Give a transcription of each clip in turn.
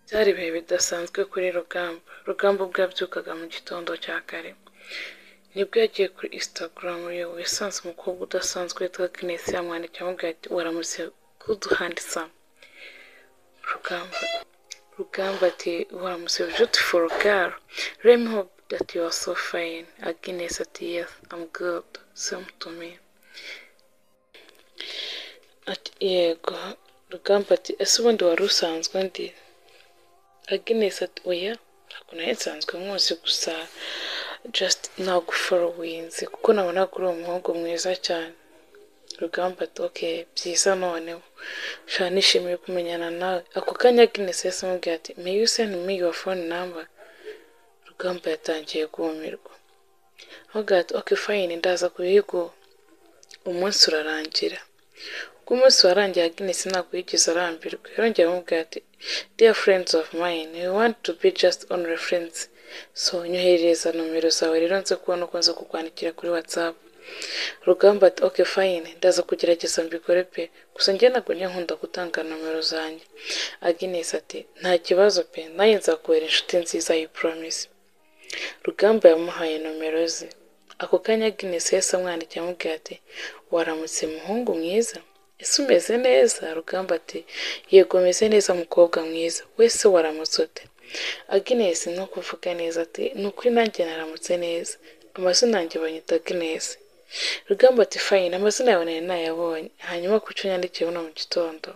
Byari ibihe bidasanzwe kuri Rugamba. Rugamba ubwo yabyukaga mu gitondo cya kare, nibwo yagiye kuri Instagram ye yasanze umukobwa udasanzwe witwa Agnes yamwandikiye amubwira ati “Waramutse good handsome.” Rugamba Rugamba ati “Waramutse beautiful girl.” Remy Hope ati “You are so fine.” Agnes ati “Yes, I'm good. Same to me.” Ati “Yego.” Rugamba ati “Ese ubundi wari usanzwe ndi?” Agnes ati “Oya, ntabwo nari nsanzwe nkuzi gusa just nagufolowinze kuko nabonaga uri umuhungu mwiza cyane.” Rugamba ati “Ok, byiza noneho, sha nishimiye kumenyana nawe.” Ako kanya Agnes yahise amubwira ati “May you send me your phone number?” Rugamba yatangiye guhumirwa, avuga ati “Ok fine, ndaza kubiguha.” Umunsi urarangira. Ubwo umunsi warangiye Agnes ntabwo yigeze arambirwa, yarongeye aramubwira ati “Dear friends of mine, we want to be just only friends, so nyoherereza nomero zawe rero nze kubona uko nza kukwandikira kuri WhatsApp.” Rugamba ati “Ok fine, ndaza kugerageza mbikore pe, gusa njye ntabwo njya nkunda gutanga nomero zanjye.” Agnes ati “Nta kibazo pe, nanjye nzakubera inshuti nziza I promise.” Rugamba yamuhaye nomero ze. Ako kanya Agnes yahise amwandikiye amubwira ati “Waramutse muhungu mwiza? Ese umeze neza?” Rugamba ati “Yego meze neza mukobwa mwiza, wese waramutse ute?” Agnes ni ukuvuga neza ati “Ni ukuri nanjye naramutse neza, amazina yanjye banyita Agnes.” Rugamba ati “Fine, amazina yawe nari nayabonye, hanyuma kuki unyandikiye buno mu gitondo?”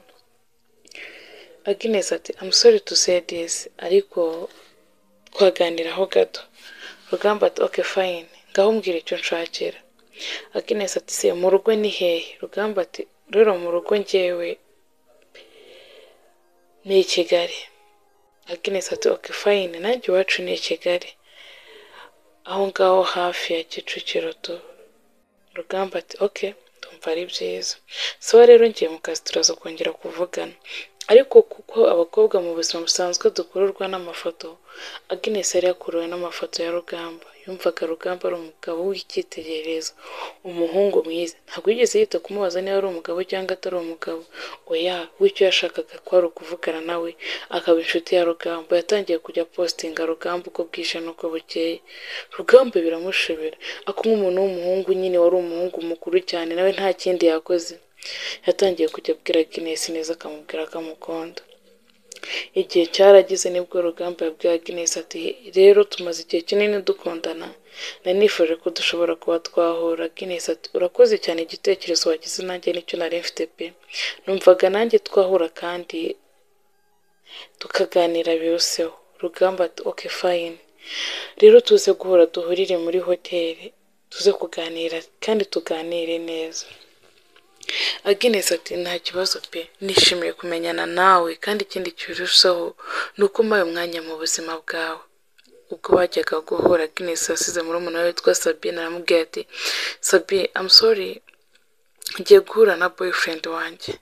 Agnes ati “I'm sorry to say this, ariko twaganiraho gato.” Rugamba ati “Ok fine, ngaho mbwira icyo unshakira.” Agnes ati “Se mu rugo ni hehe?” Rugamba ati “Rero mu rugo njyewe ni i Kigali.” Agnes ati “Ok fine, nanjye iwacu ni i Kigali, aho ngaho hafi ya Kicukiro tu.” Rugamba ati “Ok, ndumva ari byiza, sawa rero ngiye mu kazi turaza kongera kuvugana.” Ariko kuko abakobwa mu buzima busanzwe dukururwa n'amafoto, Agnes yari yakuruwe n'amafoto ya Rugamba, yumvaga Rugamba ari umugabo w'icyitegererezo, umuhungu mwiza, ntabwo yigeze yita kumubaza niba ari umugabo cyangwa atari umugabo, oya we icyo yashakaga kwari ukuvugana nawe akaba inshuti ya Rugamba, yatangiye kujya postinga Rugamba uko bwije n'uko bukeye, Rugamba biramushobera, ako nk'umuntu w'umuhungu nyine wari umuhungu mukuru cyane nawe nta kindi yakoze, yatangiye kujya abwira Agnes neza akamubwira ko amukunda. Igihe cyarageze nibwo Rugamba yabwiye Agnes ati “Rero tumaze igihe kinini dukundana, nari nifuje ko dushobora kuba twahura.” Agnes ati “Urakoze cyane igitekerezo wagize nanjye nicyo nari mfite pe, numvaga nanjye twahura kandi tukaganira biruseho.” Rugamba ati “Ok fine, rero tuze guhura duhurire muri hoteli, tuze kuganira kandi tuganire neza.” Agnes ati “Nta kibazo pe, nishimiye kumenyana nawe kandi ikindi kirushaho ni uko umpaye umwanya mu buzima bwawe.” Ubwo bajyaga guhura Agnes yasize murumuna we witwa Sabine aramubwira ati “Sabi I'm sorry, ngiye guhura na boyfriend wanjye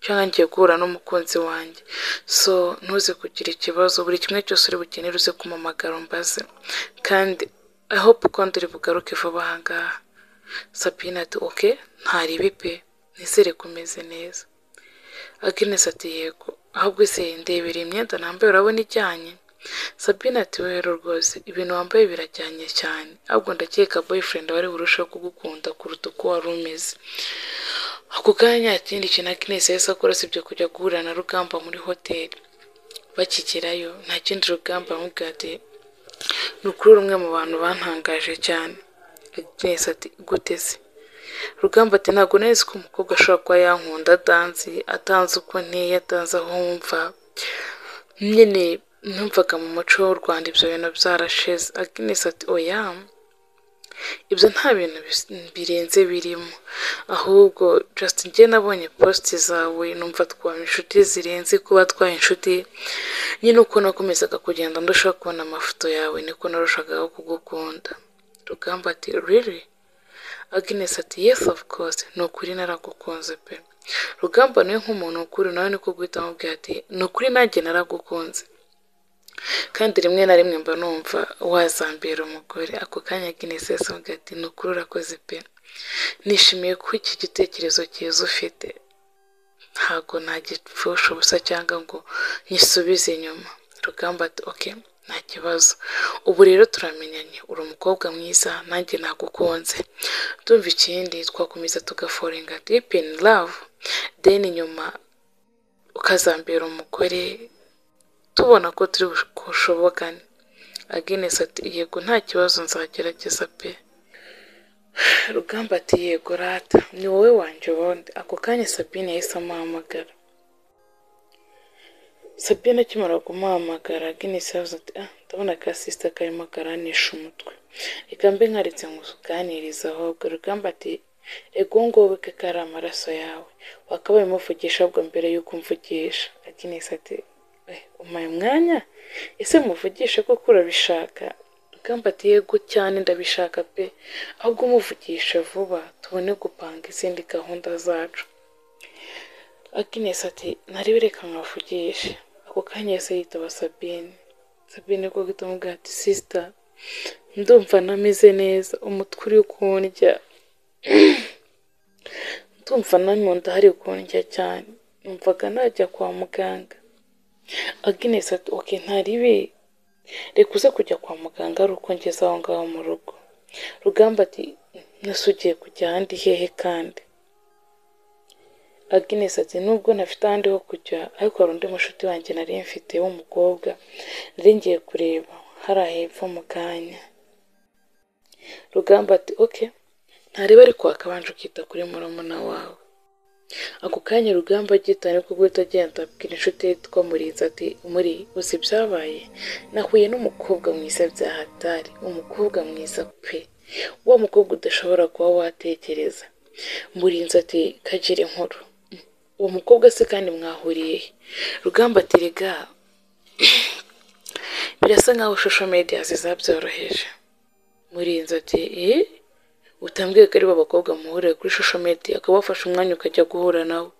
cyangwa ngiye guhura n'umukunzi wanjye, so ntuze kugira ikibazo, buri kimwe cyose uri bukenere uze kumpamagara umbaze, kandi I hope ko nduri bugaruke vuba aha ngaha.” Sabine ati “Ok, ntaribi pe, nizere ko umeze neza.” Agnes ati “Yego, ahubwo se ndebera iyi myenda nambaye urabona ijyanye?” Sabine ati “Rero rwose ibintu wambaye birajyanye cyane, ahubwo ndakeka boyfriend wari burusheho kugukunda kuruta uko wari umeze.” Ako kanya nta kindi kintu Agnes yahise akora usibye kujya guhura na Rugamba muri hoteli. Bakigerayo nta kindi Rugamba aramubwira ati “Ni ukuri umwe mu bantu bantangaje cyane.” Agnes ati “Gute se?” Rugamba ati “Ntabwo nari nzi ko umukobwa ashobora kuba yankunda atanzi, atanzi uko nteye, atanzi aho mva, nyine numvaga mu muco w'u Rwanda ibyo bintu byarashize.” Agnes ati “Oya, ibyo nta bintu birenze birimo, ahubwo just njye nabonye positi zawe numva twaba inshuti zirenze kuba twaba inshuti, nyine uko nakomezaga kugenda ndushaho kubona amafoto yawe niko narushagaho kugukunda.” Rugamba ati “Really?” Agnes ati “Yes of course, ni ukuri naragukunze pe.” Rugamba nawe nk'umuntu ukuri nawe niko guhita amubwira ati “Ni ukuri nanjye naragukunze, kandi rimwe na rimwe mba numva wazambera umugore.” Ako kanya Agnes yahise amubwira ati “Ni ukuri urakoze pe, nishimiye ko iki gitekerezo cyiza ufite, ntabwo nagipfusha ubusa cyangwa ngo nyisubize inyuma.” rugamba ati oke nta kibazo ubu rero turamenyanye uri umukobwa mwiza nanjye nagukunze tumva ikindi twakomeza tugaforinga deep in love deni nyuma ukazambera umugore tubona ko turi bushobokane aginesi ati yego nta kibazo nzagerageza pe rugamba ati yego rata ni wowe wanjye ubundi ako kanya sabine yahise amuhamagara sabine akimara kumuhamagara aginesi yavuze ati ah ndabona ka sisita karimo karanisha umutwe reka mbe nkaritse ngo uganirize ahubwo rugamba ati ego ngowe ko kari amaraso yawe wakabaye umuvugisha ahubwo mbere y'uko umvugisha aginesi ati "Eh, umpaye umwanya ese muvugishe kuko urabishaka rugamba ati yego cyane ndabishaka pe ahubwo umuvugishe vuba tubone gupanga izindi gahunda zacu Agnes ati ntari reka nkavugishe ako kanya yahise yitaba Sabine Sabine ko guhita amubwira ati sisita ndumva nameze neza umutwe uri kundya ndumva na mu nda hari kundya cyane numvaga najya kwa muganga Agnes ati oke ntaribi reka uze kujya kwa muganga ari uko ngeze aho ngaho mu rugo rugamba ati nasugiye ugiye kujya ahandi hehe kandi Agnes ati nubwo ntafite ahandi ho kujya ariko hari undi mushuti wanjye nari mfite w'umukobwa nari ngiye kureba hariya hepfo mu kanya rugamba ati oke ntareba ariko wakabanje ukita kuri murumuna wawe ako kanya rugamba agita ariko guhita agenda abwira inshuti ye yitwa murinzi ati muri uzi ibyabaye nahuye n'umukobwa mwiza bya hatari umukobwa mwiza pe wa mukobwa udashobora kuba watekereza murinzi ati kagire inkuru uwo mukobwa se kandi mwahuriye he?" rugamba ati rega birasa nkaho social media zabyoroheje murinzi ati eh utambwiye ko ari bo bakobwa muhurira kuri social media ukaba wafashe umwanya ukajya guhura nawe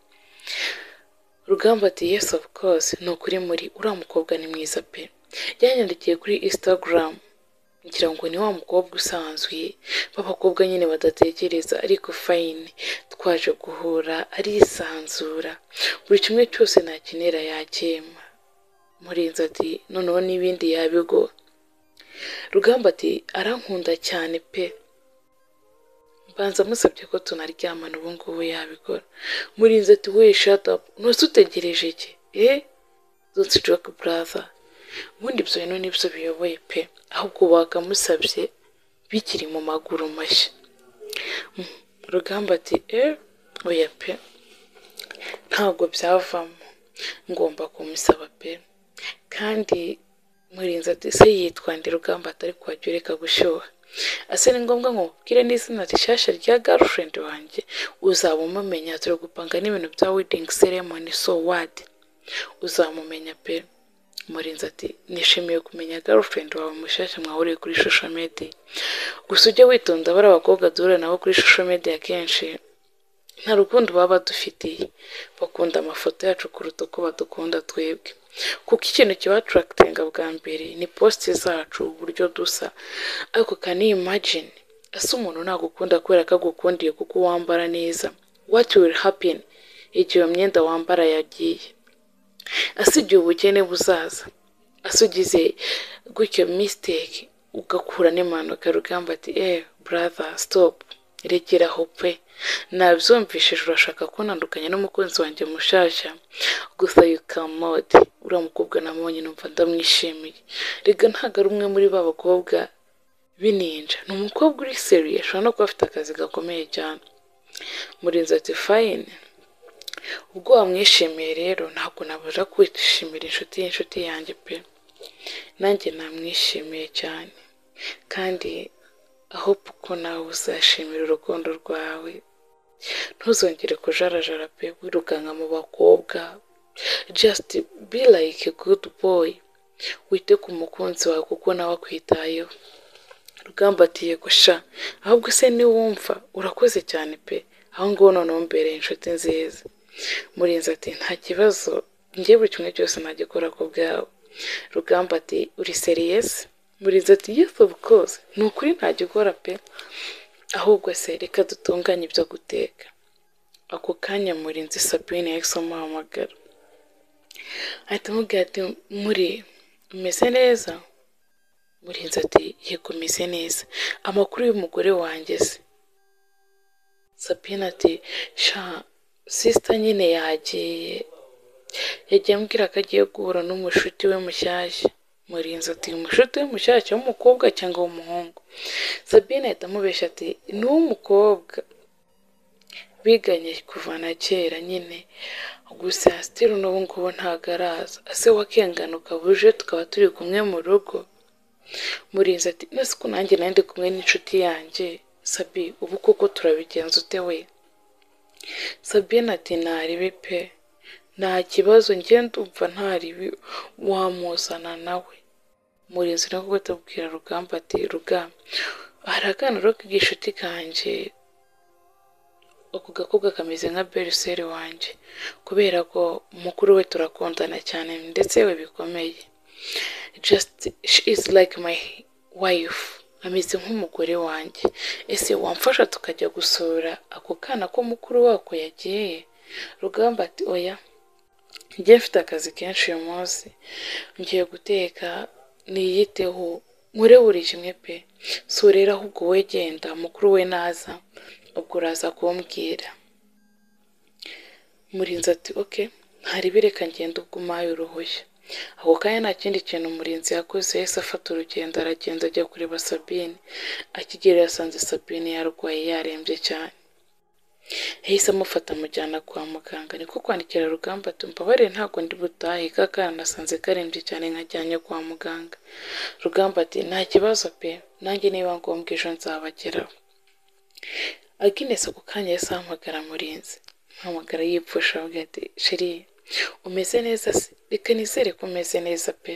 rugamba ati yes of course ni ukuri muri uriya mukobwa ni mwiza pe yanyandikiye kuri instagram ngira ngo ni wa mukobwa usanzwe b'abakobwa nyine badatekereza ariko fayini twaje guhura arisanzura buri kimwe cyose nakenera yakema murinzi ati noneho n'ibindi yabigora rugamba ati arankunda cyane pe mbanza musabye ko tunaryamana ubu ngubu yabikora murinzi ati we shadapu ntose utegereje iki eh dutse joke buraza ubundi ibyo bintu nibyo biyoboye pe ahubwo wakamusabye bikiri mu maguru mashya Mm, rugamba ati eh oya pe ntabwo byavamo ngomba kumusaba pe kandi murinzi ati se yitwa ndi rugamba atari kuhajya ureka gushyuha ase ni ngombwa ngo nkubwire n'izina rishyashya rya garufurendi wanjye uzaba umumenya turi gupanga n'ibintu bya wedingi seremoni so wadi uzamumenya pe murinzi ati nishimiye kumenya garufurendi wawe mushyashya mwahuriye kuri shusho medi gusa ujye witonda bari abakobwa duhura nabo kuri shusho medi akenshi nta rukundo baba badufitiye bakunda amafoto yacu kuruta uko badukunda twebwe kuko ikintu kibaturakitinga bwa mbere ni posite zacu uburyo dusa ariko can you imagine ese umuntu nagukunda kubera ko agukundiye kuko wambara neza what will happen igihe iyo myenda wambara yagiye ese igihe ubukene buzaza ese ugize gutyo mistake ugakura n'impanuka rugamba ati eh brother stop regera aho pe nabyumvishije urashaka kunandukanya n'umukunzi wanjye mushasha gusa you cannot uriya mukobwa namubonye numva ndamwishimiye rega ntabwo ari umwe muri ba bakobwa b'ininja ni umukobwa uri seriye ashobora no kuba afite akazi gakomeye cyane murinzi ati fayini ubwo wamwishimiye rero ntabwo nabuja kwishimira inshuti y'inshuti yanjye pe nanjye namwishimiye cyane kandi aho ko nawe uzashimira urukundo rwawe ntuzongere kujarajara pe wirukanka mu bakobwa just be like a good boy wite ku mukunzi wawe kuko nawe akwitayeho rugamba ati yego sha ahubwo se niwumva urakoze cyane pe aho ngaho noneho mbereye inshuti nziza murinzi ati nta kibazo njye buri kimwe cyose nagikora ku bwawe rugamba ati uri seriyesi murinzi ati yes of course ni ukuri ntagikora pe ahubwo se reka dutunganye ibyo guteka ako kanya murinzi sabine yahise amuhamagara ahita amubwira ati muri umeze neza murinzi ati yego umeze neza amakuru y'umugore wanjye se sabine ati sha sisita nyine yagiye yagiye ambwira ko agiye guhura n'umushuti we mushyashya murinzi ati umushuti we mushyashya w'umukobwa cyangwa w'umuhungu sabine ahita amubeshya ati ni uw'umukobwa biganye kuva na kera nyine gusa sitiri n'ubu ngubu ntabwo araza ase wakengana ukabuje tukaba turi kumwe mu rugo murinzi ati nose ko nanjye nari ndi kumwe n'inshuti yanjye sabi ubu koko turabigenza ute we sabine ati ntaribi pe nta kibazo njye ndumva ntaribi wamuzana nawe murinzi nawe kuko atubwira rugamba ati rugamba hari akana rero k'igishuti kanjye ako gakobwa kameze nka beriseri wanjye kubera ko mukuru we turakundana cyane ndetse we bikomeye just she is like my wife ameze nk'umugore wanjye ese wamfasha tukajya gusura ako kana ko mukuru wako yagiye rugamba ati oya njye mfite akazi kenshi uyu munsi ngiye guteka niyiteho nkure buri kimwe pe si urera ahubwo we genda mukuru we naza ubwo uraza kumbwira murinzi ati oke hari ibireka ngenda ubwo umpaye uruhushya ako kanya nta kindi kintu umurinzi yakoze yahise afata urugendo aragenda ajya kureba sabine akigera yasanze sabine yarwaye yarembye cyane yahise amufata amujyana kwa muganga niko kwandikira rugamba ati mbabare ntabwo ndi butahe ka kana nasanze karembye cyane nkajyanye kwa muganga rugamba ati nta kibazo pe nanjye niba ngombwa ejo nzabageraho aginesi ako kanya yahise ahamagara murinzi ahamagara yipfusha avuga ati sheri umeze neza se reka nizere ko umeze neza pe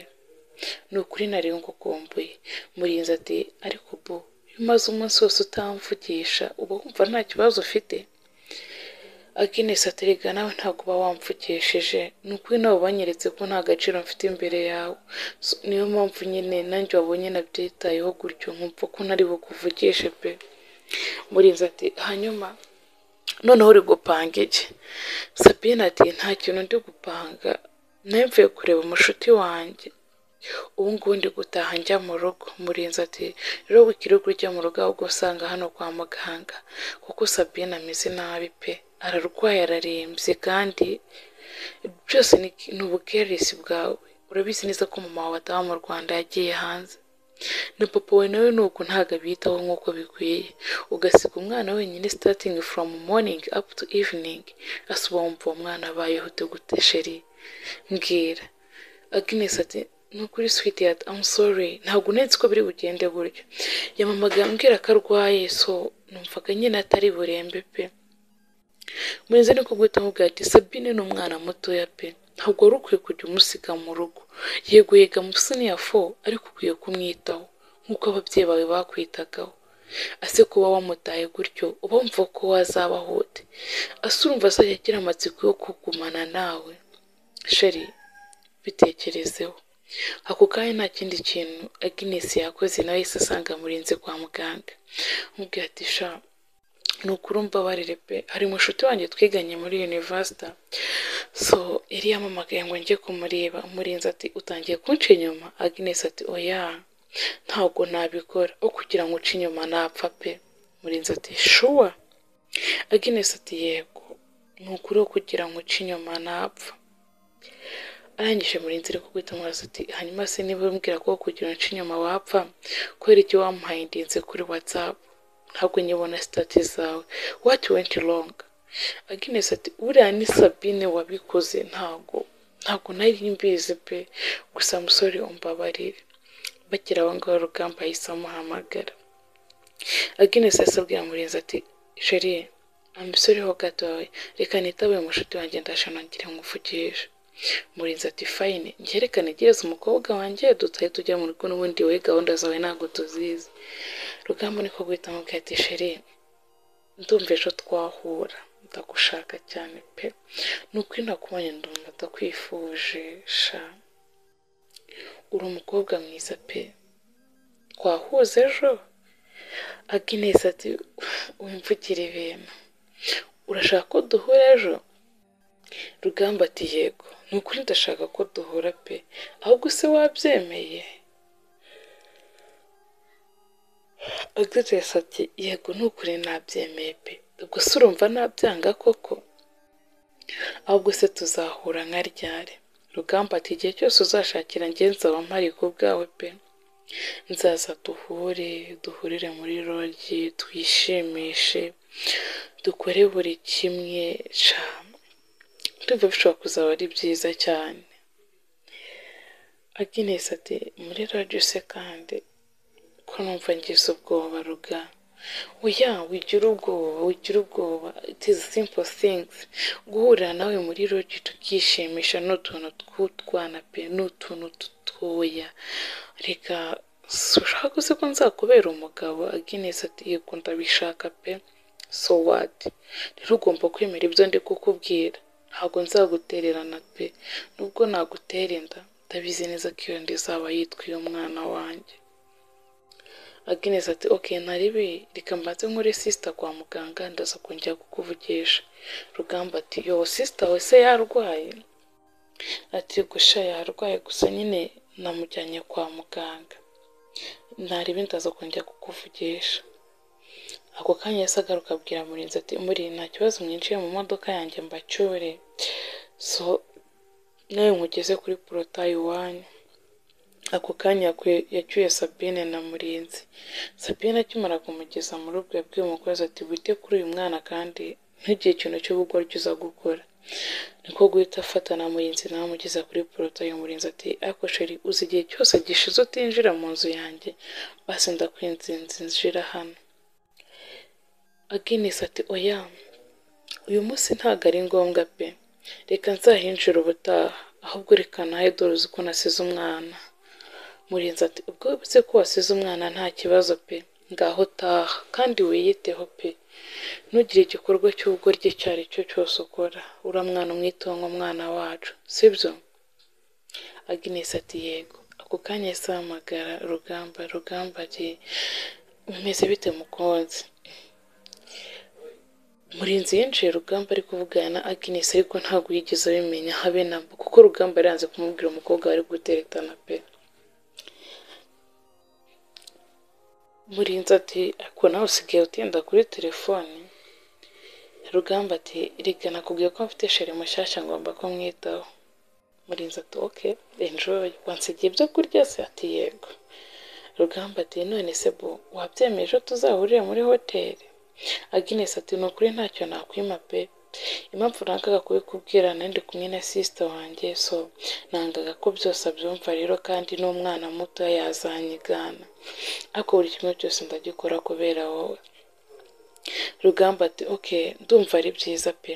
ni ukuri nari ngukumbuye murinzi ati ariko ubu iyo umaze umunsi wose utamvugisha uba wumva nta kibazo ufite aginesi aterega nawe ntabwo uba wamvugishije ni ukuri nawe wanyeretse ko nta gaciro mfite imbere yawe So, niyo mpamvu nyine nanjye wabonye nabyitayeho gutyo nkumva ko nari bukuvugishe pe murinzi ati hanyuma noneho uri gupanga iki sabine ati nta kintu ndi gupanga nawe mvuye kureba umushuti wanjye ubu ngubu ndi gutaha njya mu rugo murinzi ati rero wikiri ujya mu rugo ahubwo usanga hano kwa muganga kuko sabine ameze nabi pe ararwaye ararembye kandi byose ni ni ubukerisi bwawe urabizi neza ko mama wawe ataba mu rwanda yagiye hanze na papa we nawe ni uko ntabwo abitaho nk'uko bikwiye ugasiga umwana wenyine sitatingi foromu moningi apu tu iviningi asa uba wumva uwo mwana abayeho ute gute sheri mbwira agnes ati ni ukuri switi yati amu sori ntabwo unetse ko biri bugende gutyo yamamaga ambwira ko arwaye so numvaga nyine atari burembe pe murenze ni kuguhita mubwira ati sabine ni umwana mutoya pe ntabwo wari ukwiye kujya umusiga mu rugo yego yiga mu siniya fo ariko ukwiye kumwitaho nk'uko ababyeyi bawe bakwitagaho ase kuba wamutaye gutyo uba wumva ko wazabaho ute ase urumva azajya agira amatsiko yo kugumana nawe sheri bitekerezeho ako kanya nta kindi kintu aginesi yakoze nawe yahise asanga murinzi kwa muganga amubwira ati sha ni ukuri umbabarire pe hari umushuti wanjye twiganye muri univerisita so yari yamamagaye ngo njye kumureba umurinzi ati utangiye kunca inyuma agnes ati oya ntabwo nabikora aho kugira ngo uce inyuma napfa pe murinzi ati shuwa agnes ati yego ni ukuri aho kugira ngo uce inyuma napfa arangije murinzi ari kuguhita amaraso ati hanyuma se niba umbwira ko kugira ngo uce inyuma wapfa kubera icyo wamuhaye ndinze kuri watsapu ntabwo nyibona sitati zawe wati wenti longa aginesi ati uriya ni sabine wabikoze ntabwo ntabwo nari mbizi pe gusa musore umbabarire bakira abo ngabo rugamba ahise amuhamagara aginesi yahise abwira murenzi ati sheri amusoreho gatoya reka nitabe umushuti wanjye ndashana ngira nkuvugishe murenzi ati fayine ngerekane gereza umukobwa wanjye dutahe tujya mu rugo n'ubundi wowe gahunda zawe ntabwo tuzizi rugamba niko guhita amubwira ati sheri ndumva ejo twahura ndagushaka cyane pe ni ukuri nakubonye ndumva ndakwifuje sha uri umukobwa mwiza pe twahuza ejo aginesi ati wimvugire ibintu urashaka ko duhura ejo rugamba ati yego ni ukuri ndashaka ko duhura pe ahubwo se wabyemeye agitesi ati yego ni ukuri nabyemeye pe ubwo se urumva nabyanga koko ahubwo se tuzahura nka ryari rugamba ati igihe cyose uzashakira ngenzi aba mpari ku bwawe pe nzaza duhure duhurire muri rogi twishimishe dukore buri kimwe ca ndumva bishobora kuzaba ari byiza cyane aginesi ati muri rogi se kandi ko numva ngize ubwoba ruga oya wigira ubwoba wigira ubwoba itizi simpo singizi guhurira nawe muri rogi tukishimisha ni utuntu tw'utwana pe ni utuntu dutoya reka ushaka uzi ko nzakubera umugabo aginesi ati yego ndabishaka pe so wadi rero ugomba kwemera ibyo ndi kukubwira ntabwo nzagutererana pe nubwo nagutera inda ndabizi neza ko iyo nda izaba yitwiye umwana wanjye aginesi ati oke ntaribi reka mbanze nkore sisita kwa muganga ndaza kongera kukuvugisha rugamba ati yo sisita we se yarwaye ati gusha yarwaye gusa nyine namujyanye kwa muganga ntaribi ndaza kongera kukuvugisha ako kanya yahise agaruka abwira murinzi ati muri nta kibazo mwinjiye mu modoka yanjye mbacyure so nawe nkugeze kuri porotayi iwanyu ako kanya yacyuye sabine na murinzi sabine akimara kumugeza mu rugo yabwiye umukozi ati wite kuri uyu mwana kandi ntugire ikintu cy'ubugoryi uza gukora niko guhita afata na murinzi nawe amugeza kuri porotayi murinzi ati ariko sheri uzi igihe cyose gishize utinjira mu nzu yanjye basi ndakwinzinze injira hano aginesi ati oya uyu munsi ntabwo ari ngombwa pe reka nzahinjira ubutaha ahubwo reka nawe dore uzi ko nasize umwana murinzi ati ubwo uzi ko wasize umwana nta kibazo pe ngaho taha kandi wiyiteho pe ntugire igikorwa cy'ubugoryi icyo ari cyo cyose ukora uriya mwana umwitongo umwana wacu sibyo aginesi ati yego ako kanya yahise ahamagara rugamba rugamba ati bimeze bite mukunzi murinzi yinjiye rugamba ari kuvugana na aginesi ariko ntabwo yigeze abimenya habe namba kuko rugamba yaranze kumubwira umukobwa wari guteretana pe murinzi ati ariko nawe usigaye utinda kuri telefoni rugamba ati reka nakubwiye ko mfite sheri mushyashya ngomba ko mwitaho murinzi ati oke enjoy wansigiye ibyo kurya se ati yego rugamba ati none se bo wabyemeye ejo tuzahurire muri hoteli aginesi ati ni ukuri ntacyo nakwima pe impamvu nangaga kubikubwira nandi kumwe na sisita wanjye so nangaga ko byose abyumva rero kandi n'umwana muto yazanyigana ariko buri kimwe cyose ndagikora kubera wowe rugamba ati oke ndumva ari byiza pe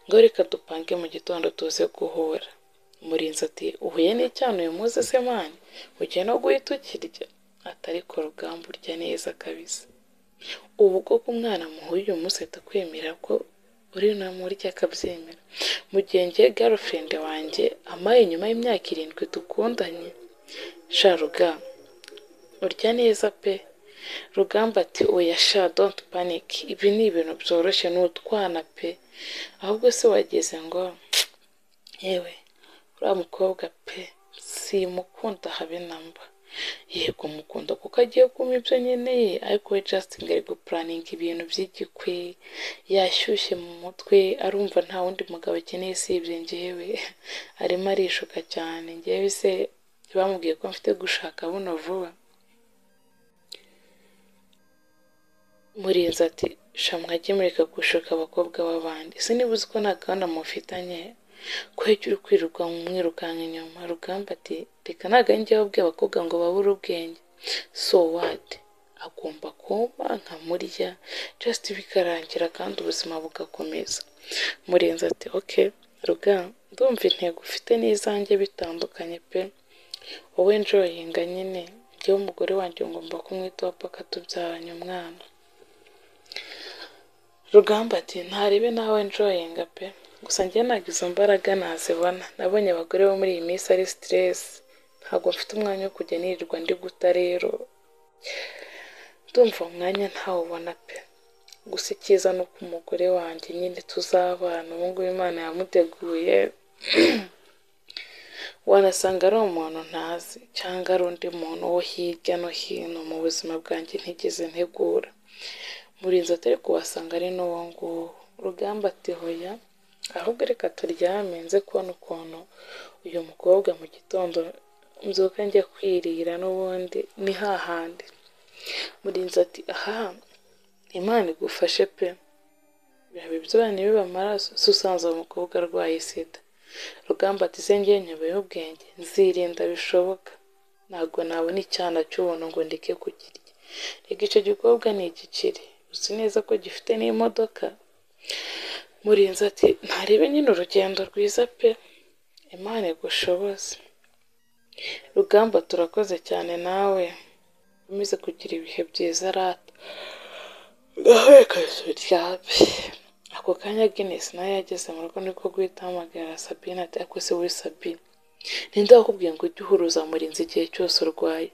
ngo reka dupange mu gitondo tuze guhura murinzi ati uhuye n'icyana uyu munsi se mani ugiye no guhita ukirya atari ko rugamba urya neza kabisa ubu koko umwana muhuye uyu munsi ahita kwemera ko uri namurya akabyemera mu gihe ngiye garufrende wanjye amaye nyuma y'imyaka irindwi dukundanye sharuga urya neza pe rugamba ati oya sha don't panic ibi ni ibintu byoroshye ni utwana pe ahubwo se wageze ngo yewe uriya mukobwa pe simukunda habe namba yego mukunda kuko agiye kuma ibyo nkeneye ariko we jasitine ari gupuraninga ibintu by'igikwe yashyushye mu mutwe arumva nta wundi mugabo akeneye usibye ngewe arimo arishuka cyane ngewe se bamubwiye ko mfite gushaka buno vuba murinzi ati shamwajye mureka gushuka abakobwa b'abandi se niba uzi ko nta gahunda mufitanye ko ujya uri kwirirwa mwirukanka inyuma rugamba ati reka ntabwo ari njyewe ubwiye abakobwa ngo babure ubwenge so wadi agomba kumpa nkamurya jasiti bikarangira kandi ubuzima bugakomeza murenze ati oke ruga ndumva intego ufite n'izanjye bitandukanye pe wowe njoyinga nyine njyewe umugore wanjye ngomba kumwitaho paka tubyaranye umwana rugamba ati ntarebe nawe njoyinga pe gusa njye ntabwo izo mbaraga nazibona nabonye abagore bo muri iyi minsi ari siteresi ntabwo mfite umwanya wo kujya nirirwa ndi guta rero ndumva umwanya ntawubona pe gusa icyiza ni uko umugore wanjye nyine tuzabana ubu ngubu imana yamuteguye wanasanga ari umuntu ntazi cyangwa ari undi muntu wo hirya no hino mu buzima bwanjye ntigeze ntegura muri izo atari kuhasanga ari n'uwo nguwo rugamba ati hoya ahubwo reka turyame nze kubona ukuntu uyu mukobwa mu gitondo mbyuka njya kwirira n'ubundi ni hahandi murinzi ati aha imana igufashe pe birabe byora nibiba amaraso si usanze uwo mukobwa arwaye sida rugamba ati se ngewe nyobeyeho ubwenge nzirinda bishoboka ntabwo nabona icyana cy'ubuntu ngo ndeke kukirya reka icyo gikobwa ni igikiri uzi neza ko gifite n'imodoka murinzi ati ntarebe nyine urugendo rwiza pe imana igushoboze rugamba turakoze cyane nawe umaze kugira ibihe byiza rata gahwekashe ryambi ako kanya Guinness nawe yageze mu rugo niko guhita ahamagara Sabine ati ariko se wowe Sabine ninde wakubwiye ngo ujye uhuruza murinzi igihe cyose urwaye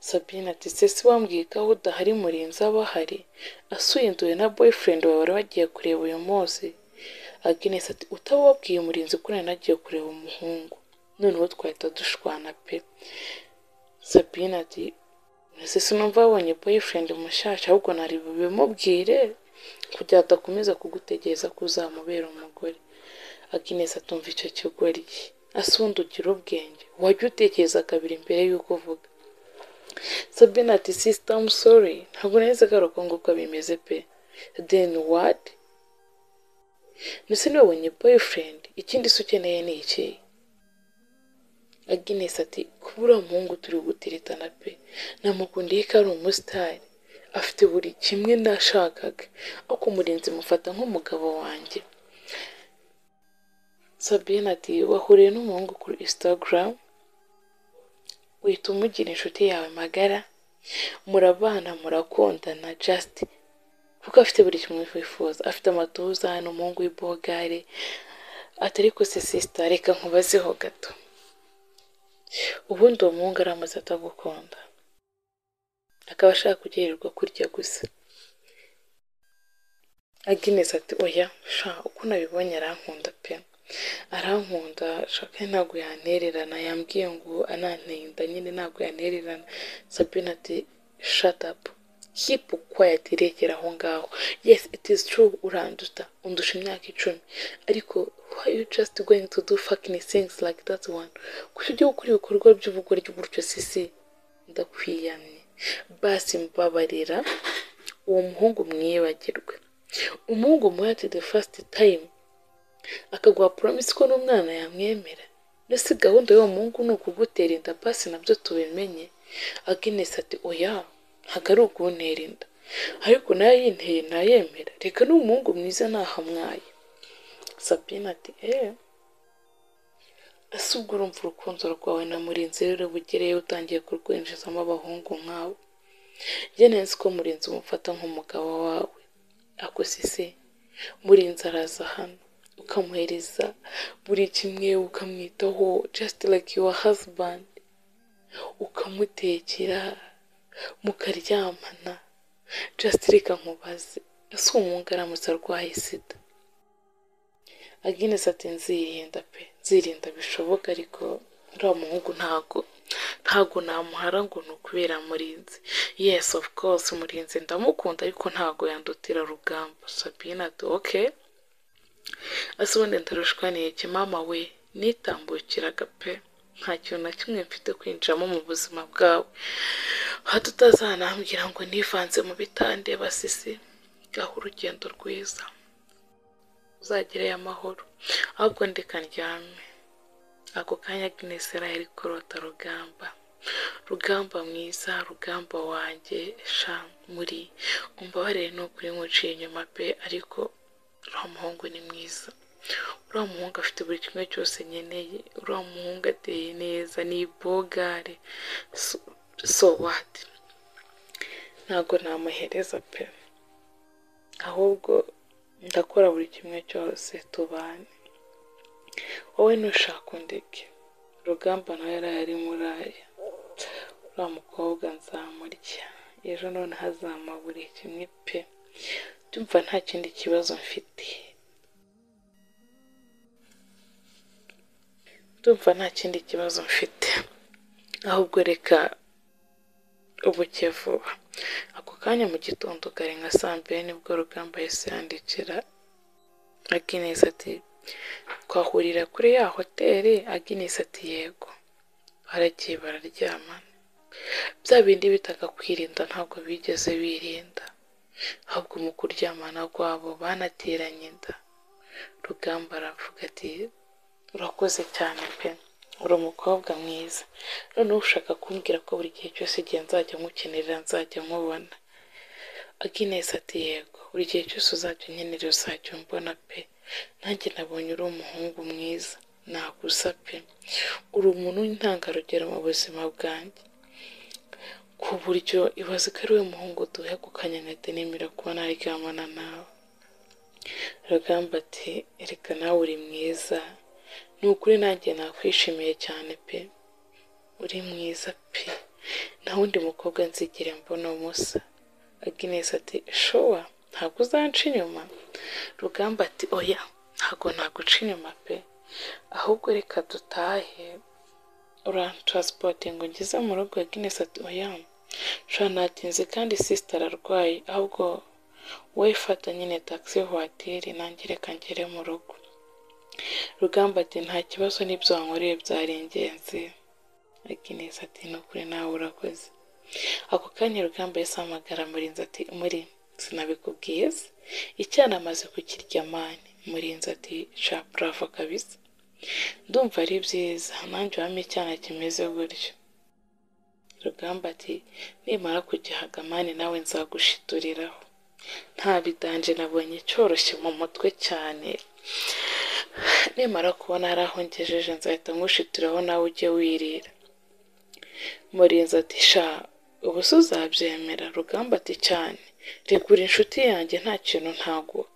Sabine ati se si wambwiye ko aho udahari murinzi aba ahari asuye na boyfriend wawe wari wagiye kureba uyu munsi Agnes ati utababwiye umurinzi ko nari nagiye kureba umuhungu noneho twahita dushwana pe Sabine ati ese sinumva wabonye boyfriend mushasha ahubwo nari bubimubwire kugira ngo adakomeza kugutegereza ko uzamubera umugore Agnes atumva icyo kigoryi ase ubundi ugira ubwenge wajya utekereza kabiri mbere y'uko uvuga Sabine ati sister I'm sorry ntabwo nahise agaruka nguko bimeze pe then what ndetse nabonye boyfriend ikindi se ukeneye ni iki Agnes ati kubura umuhungu turi gutiritana pe namukundiye ko ari umusitari afite buri kimwe nashakaga ariko umurinzi mufata nk'umugabo wanjye Sabine ati wahuriye n'umuhungu kuri Instagram uhita umugira inshuti yawe magara murabana murakundana just kuko afite buri kimwe wifuza afite amatuza ni umuhungu w'ibogare atari ko se sisita reka nkubazeho gato ubundi uwo muhungu aramaze atagukunda akaba ashaka kugirirwa kurya gusa aginesi ati oya sha uko nabibonye arankunda pe arankunda shaka ntabwo yantererana yambwiye ngo anantinda nyine ntabwo yantererana sabine ati shut up keep quiet iregera aho ngaho yes it is true uranduta undusha imyaka icumi ariko why you just going to do fucking things like that one kuki ujya gukora ibikorwa by'ubugoryi gutyo sisi ndakwiyamye basi mbabarira uwo muhungu mwibagirwe umuhungu muhe ati the first time akaguha promise ko n'umwana yamwemera ndetse gahunda y'uwo muhungu ni ukugutera inda basi nabyo tubimenye aginesi ati oya ntabwo ari ukuntera inda ariko nayo yinteye ntayemera reka n'umuhungu mwiza ntahamwaye sabine ati eee ese ubwo urumva urukundo rwawe na murinzi rero bugereyeho utangiye kurwinjizamo abahungu nkawe njye neza ko murinzi umufata nk'umugabo wawe ako sisi murinzi araza hano ukamuhereza buri kimwe ukamwitaho just like your husband ukamutekera mukaryamana just reka nkubaze ese uwo muhungu aramutse arwaye sida aginesi ati nzirinda pe nzirinda bishoboka ariko uriya muhungu ntago ntago namuhara ngo ni ukubera murinzi yes of course murinzi ndamukunda ariko ntago yandutira rugamba sabine ati ok ese ubundi ndarushwaniye iki mama we nitambukiraga pe nta kintu na kimwe mfite kwinjiramo mu buzima bwawe hato utazanambwira ngo nivanze mu bitande basisi gaho urugendo rwiza uzagereyo amahoro ahubwo ndeka ndyame ako kanya Agnes yari kurota rugamba rugamba mwiza rugamba wanjye sha muri umbabarire n'ukuri nkuciye inyuma pe ariko uriya muhungu ni mwiza uriya muhungu afite buri kimwe cyose nkeneye uriya muhungu ateye neza ni ibogare so what ntabwo namuhereza pe ahubwo ndakora buri kimwe cyose tubane wowe ntushaka undeke rugamba nawe yari ari muri aya uriya mukobwa nzamurya ejo noneho azama buri kimwe pe ndumva nta kindi kibazo mfite ndumva nta kindi kibazo mfite ahubwo reka ubuke vuba ako kanya mu gitondo kare nka saa mbiri nibwo rugamba yahise yandikira aginesi ati twahurira kuri ya hoteli aginesi ati yego baragiye bararyamana bya bindi bitaga kwirinda ntabwo bigeze birinda ahubwo mu kuryamana rwabo banateranye inda rugamba aravuga ati urakoze cyane pe uri umukobwa mwiza noneho ushaka kumbwira ko buri gihe cyose igihe nzajya nkukenera nzajya nkubona aginesi ati yego buri gihe cyose uzajya unkenera uzajya umbona pe nanjye nabonye uri umuhungu mwiza naguza pe uri umuntu w'intangarugero mu buzima bwanjye ku buryo ibaze ko ari we muhungu duhegukanye nkahita nemera kuba naryamana nawe rugamba ati reka nawe uri mwiza ni ukuri nanjye nakwishimiye cyane pe uri mwiza pe nta wundi mukobwa nzigere mbona musa agnes ati showa ntabwo uzanca inyuma rugamba ati oya ntabwo naguca inyuma pe ahubwo reka dutahe urantaransipote ngo ngeze mu rugo agnes ati oya nshobora natinze kandi sisita ararwaye ahubwo wowe fata nyine taxi vuwatiri nanjye reka ngere mu rugo rugamba ati nta kibazo n'ibyo wankoreye byari ingenzi aginesi ati ni ukuri nawe urakoze ako kanya rugamba yahise ahamagara murinzi ati muri sinabikubwiye se icyana amaze kukirya mani murinzi ati sha bravo kabisa ndumva ari byiza nanjye wampa icyana kimeze gutyo rugamba ati nimara kugihaga mani nawe nzagushituriraho nta bidanje nabonye cyoroshye mu mutwe cyane nimara kubona hari aho ngejeje nzahita nkushitiraho nawe ujye wirira murinzi ati sha ubu se uzabyemera rugamba ati cyane regura inshuti yanjye nta kintu ntaguha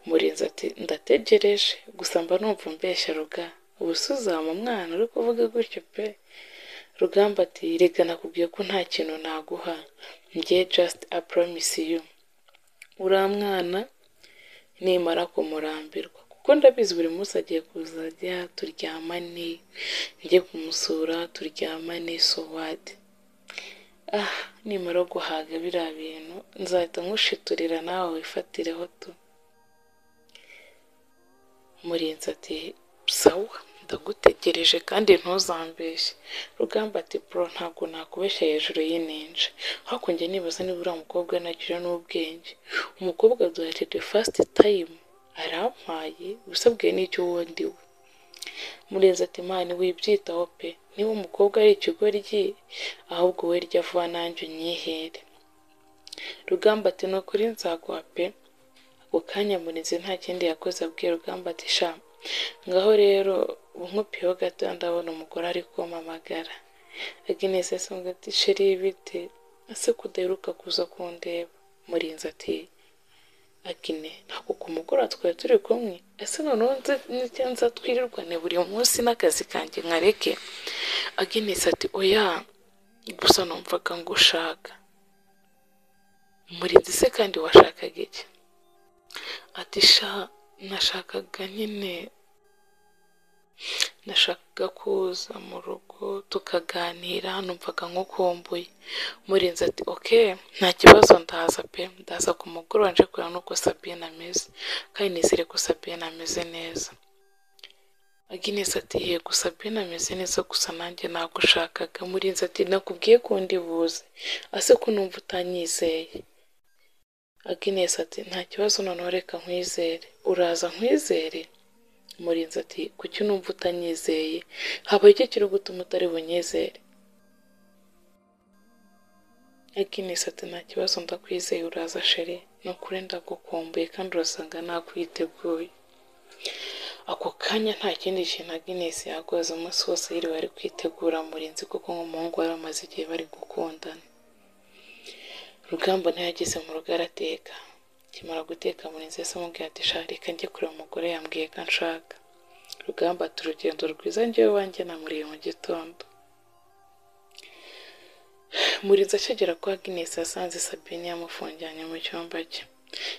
murinzi ati ndategereje gusa mba numva umbeshya ruga ubu se uzama umwana uri kuvuga gutyo pe rugamba ati rega nakubwiye ko nta kintu naguha njye just a promise you uriya mwana nimara kumurambirwa kuko ndabizi buri munsi agiye kuzajya turyamane njye kumusura turyamane so what ah nimara guhaga biriya bintu nzahita nkushiturira nawe wifatireho tu murinzi ati sawa ndagutegereje kandi ntuzambeshye rugamba ati bro ntabwo nakubeshya hejuru y'ininja hakunjye nibaza niba uriya mukobwa nagira n'ubwenge umukobwa duhate the first time arampaye usabwe n'icyo wundi we murenzi ati mani wibyitaho pe niba umukobwa ari ikigoryi ahubwo we rya vuba nanjye unyihere rugamba ati ni ukuri nzaguha pe ako kanya murenzi nta kindi yakoze abwiye rugamba ati sha ngaho rero unkupiyeho gato ndabona umugore ari kumamagara aginesi yasanga ati sheri ibite ese kudaheruka kuza kundeba murenzi ati agine ntabwo ku mugoroba twari turi kumwe ese noneho nze n'icyo nza twirirwane buri munsi n'akazi kanjye nkareke aginesi ati oya gusa numvaga ngo ushaka murinzi se kandi washakaga iki ati sha nashakaga nyine nashakaga kuza mu rugo tukaganira numvaga nkukumbuye murinzi ati oke nta kibazo ndaza pe ndaza ku mugoroba nje kureba n'uko sabine ameze kandi nizere ko sabine ameze neza aginesi ati yego sabine ameze neza gusa nanjye nagushakaga murinzi ati nakubwiye ko undi buze ase ko numva utanyizeye aginesi ati nta kibazo noneho reka nkwizere uraza nkwizere murinzi ati kuki numva utanyizeye habaye icyo kiri gutuma utari bunyizere aginesi ati nta kibazo ndakwizeye uraza sheri ni ukuri ndagukumbuye kandi urasanga nakwiteguye ako kanya nta kindi kintu aginesi yakoze umunsi wose yiriwe ari kwitegura murinzi kuko nk'umuhungu wari amaze igihe bari gukundana rugamba ntiyageze mu rugo arateka akimara guteka murinzi yahise amubwira ati sha reka njye kureba umugore yambwiye ko nshaka rugamba ati urugendo rwiza njyewe wanjye namuriye mu gitondo murinzi akigera kwa Agnes yasanze Sabine yamufungiranye mu cyumba cye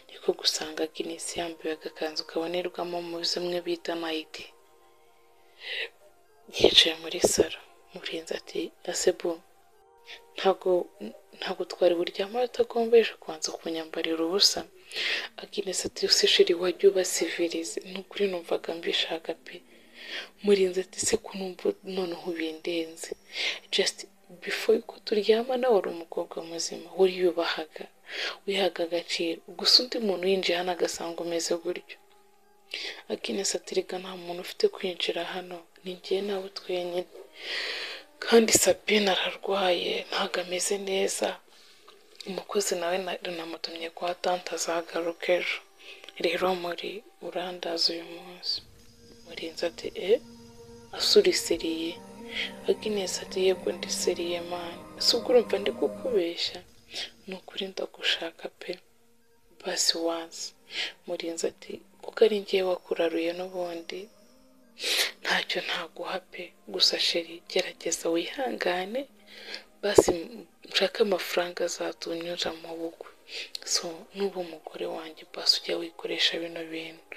niko gusanga Agnes yambaye agakanzu kabonerwamo mu zimwe bita mayidi yicaye muri salo murinzi ati asebu ntabwo ntabwo twari buryama utagombeje kubanza kunyambarira ubusa Agnes ati usishiri wajya ubasivirize nukuri numvaga mbishaka pe murinzi ati se kunumva noneho ubindenze just before ko turyamana wari umukobwa muzima wariyubahaga wihaga agaciro gusa undi muntu yinjiye hano agasanga umeze gutyo Agnes ati reka nta muntu ufite kwinjira hano ni njye nawe twenyine kandi Sabine ararwaye ntabwo ameze neza umukozi nawe namutumye kwa tante azagaruka ejo rero muri urandaza uyu munsi murinzi ati e asurisiriye Agnes ati yego ndiseriye mani si ubwo urumva ndi kukubeshya ni ukuri ndagushaka pe basi wansi murinzi ati kuko ari ngewe wakuraruye n'ubundi ntacyo ntaguha pe gusa sheri gerageza wihangane basi nshake amafaranga azatunyura mu bugwe so n'ubu umugore wanjye basi ujya wikoresha bino bintu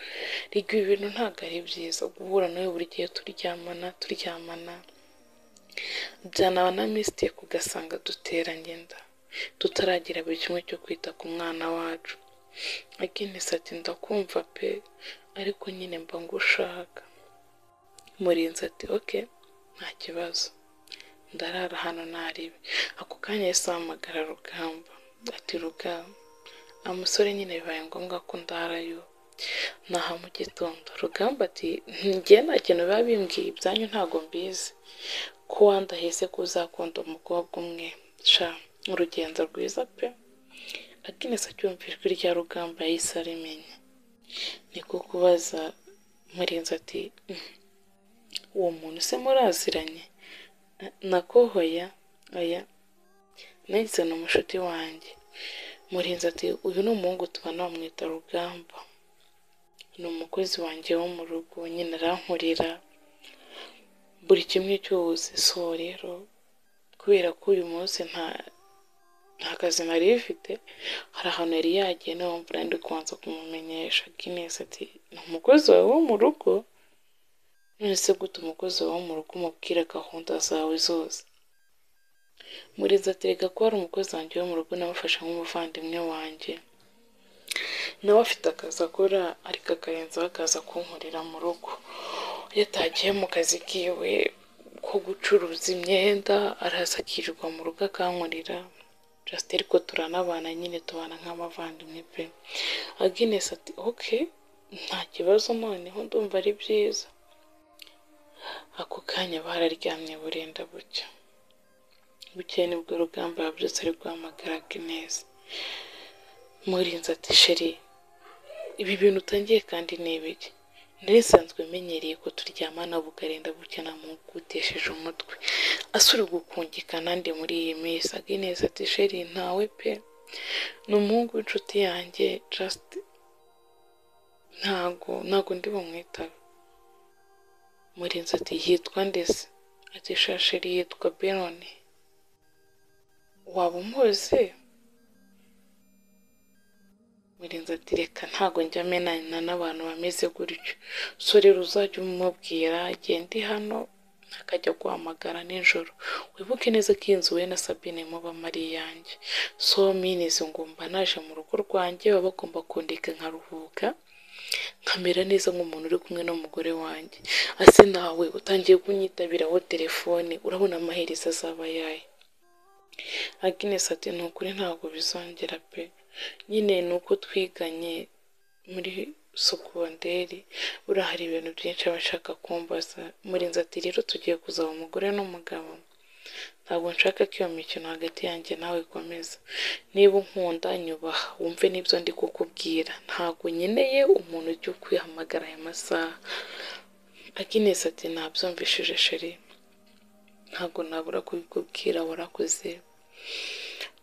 rege ibi bintu ntabwo ari byiza guhura nawe buri gihe turyamana turyamana byanaba na misitike ugasanga duteranye inda tutaragira buri kimwe cyo kwita ku mwana wacu agenesi ati ndakumva pe ariko nyine mba ngushaka murinzi ati oke nta kibazo ndarara hano ntaribe ako kanya yahise ahamagara rugamba ati rugamba amusore nyine bibaye ngombwa ko ndarayo naha mu gitondo rugamba ati njye nta kintu biba bimbwiye ibyanyu ntabwo mbizi ko wandaheze ko uzakunda umukobwa umwe sha urugendo rwiza pe akinesi acyumvijwe rya rugamba yahise arimenya niko kubaza murinzi ati uwo muntu se muraziranye nakohoya aya nahise ni umushuti wanjye murinzi ati uyu ni umuhungu tubana bamwita rugamba ni umukozi wanjye wo mu rugo nyine arankurira buri kimwe cyose so rero kubera ko uyu munsi nta nta kazi nari ifite hari ahantu yari yagiye nawe mvura ndi kubanza kumumenyesha akinesi ati ni umukozi wawe wo mu rugo none se gute umukozi wawe wo mu rugo umubwira gahunda zawe zose murinzi aterega ko hari umukozi wanjye wo mu rugo namufasha nk'umuvandimwe wanjye nawe afite akazi akora ariko akarenzaho akaza kunkorera mu rugo yatagiye mu kazi kiwe ko gucuruza imyenda araza akirirwa mu rugo akankurira jasite ariko turanabana nyine tubana nk'abavandimwe pe aginesi ati oke nta kibazo noneho ndumva ari byiza ako kanya bararyamye burenda bucya bucye nibwo rugamba yabyutse ari guhamagara aginesi murinzi ati sheri ibi bintu utangiye kandi ni ibiki ntibisanzwe menyereye ko turyamana bukarenda bucya namugutesheje umutwe asuri gukungikana ndi muri iyi minsi agineza ati sheri ntawe pe ni umuhungu w'inshuti yanjye just ntago ntago ndi bumwitabe murinzi ati yitwa ndese ati shasheri yitwa beroni waba umuzi murinzi ati reka ntago njya amenana n'abantu bameze gutyo so rero uzajya umubwira ndi hano akajya guhamagara nijoro wibuke neza ko iyi nzu we na sabine muba ari iyanjye so minizi ngomba naje mu rugo rwanjye baba bagomba kundeka nkaruhuka nkamera neza nk'umuntu uri kumwe n'umugore wanjye ase nawe utangiye kunyitabiraho telefone urabona amaherezo azaba yayo aginesi ati ni ukuri ntabwo bizongera pe nyine ni uko twiganye muri sokonderi buriya hari ibintu byinshi aba ashaka kumbaza murinzi ati rero tugiye kuzaba umugore n'umugabo ntabwo nshaka ko iyo mikino hagati yanjye nawe ikomeza niba unkunda nyubaha wumve n'ibyo ndi kukubwira ntabwo nkeneye umuntu ujya ukwihamagara aya masaha akinesi ati ntabyumvishije sheri ntabwo nabura kubikubwira warakoze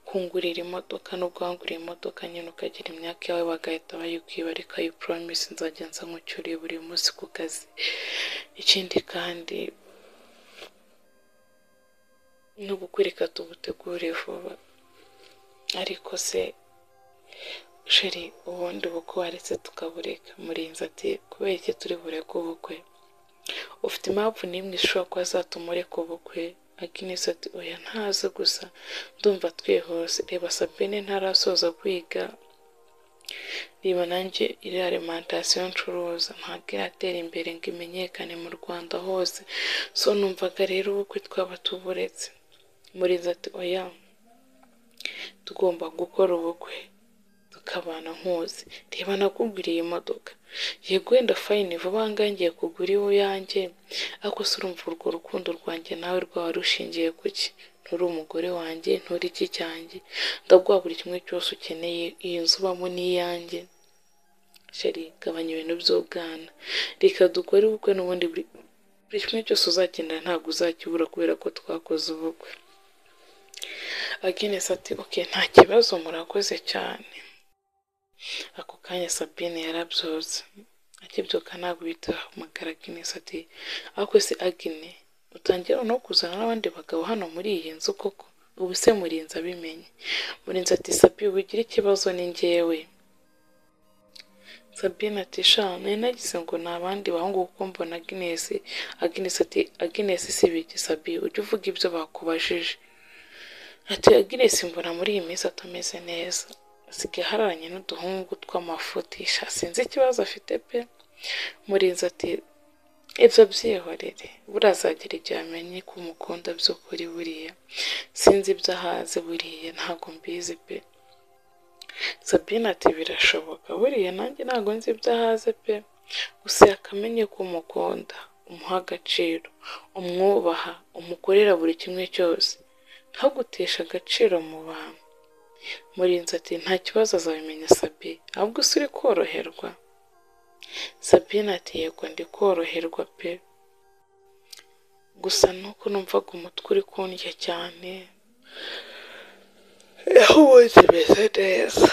kungurira imodoka no guhangurira imodoka nyine ukagira imyaka yawe bagahita bayikwiba ariko ayo poromisi nzajya nzamucyuriye buri munsi ku kazi ikindi kandi no gukwereka tubutegure vuba ariko se sheri ubundi bukwe waretse tukabureka murinzi ati kubera iki turi bureke ubukwe ufite impamvu n'imwe ishobora kuba zatuma ureka ubukwe aginesi ati oya ntazi gusa ndumva twihuse reba sabine ntarasoza kwiga reba nanjye iriya alimantasiyo ncuruza ntabwo iratera imbere ngo imenyekane mu rwanda hose so numvaga rero ubukwe twaba tuburetse murinzi ati oya tugomba gukora ubukwe tukabana nkuzi reba nakuguriye imodoka yego wenda fayini vuba ngahe ngiye kugura iyanjye ariko se urumva urwo rukundo rwanjye nawe rwaba rushingiye ku ki nturi umugore wanjye nturi iki cyanjye ndaguha buri kimwe cyose ukeneye iyi nzu ubamo n'iyanjye sheri gabanya ibintu by'ubwana reka dukore ubukwe n'ubundi buri kimwe cyose uzakenera ntabwo uzakibura kubera ko twakoze ubukwe agenesi ati oke nta kibazo murakoze cyane ako kanya sabine yarabyutse akibyuka ntabwo bitahamagara aginesi ati ariko se agine utangira no kuzana n'abandi bagabo hano muri iyi nzu koko ubu se murinzi abimenye murinzi ati sabi ugira ikibazo ni ngewe sabine ati sha nari nagize ngo ni abandi bahungu kuko mbona aginesi aginesi ati aginesi si biki sabi ujya uvuga ibyo bakubajije ati aginesi mbona muri iyi minsi atameze neza asigaye ahararanye n'uduhungu tw'amafutisha sinzi ikibazo afite pe murinzi ati ibyo byihorere burazagera igihe amenye ko umukunda by'ukuri buriya sinzi ibyo ahazi buriya ntabwo mbizi pe sabine ati birashoboka buriya nanjye ntabwo nzi ibyo ahazi pe gusa yakamenye ko umukunda umuha agaciro umwubaha umukorera buri kimwe cyose ntagutesha agaciro mu bantu murinzi ati nta kibazo azabimenya sabi ahubwo se uri koroherwa sabine ati yego ndi koroherwa pe gusa nuko numvaga umutwe uri kundya cyane aho ubundi bimeze neza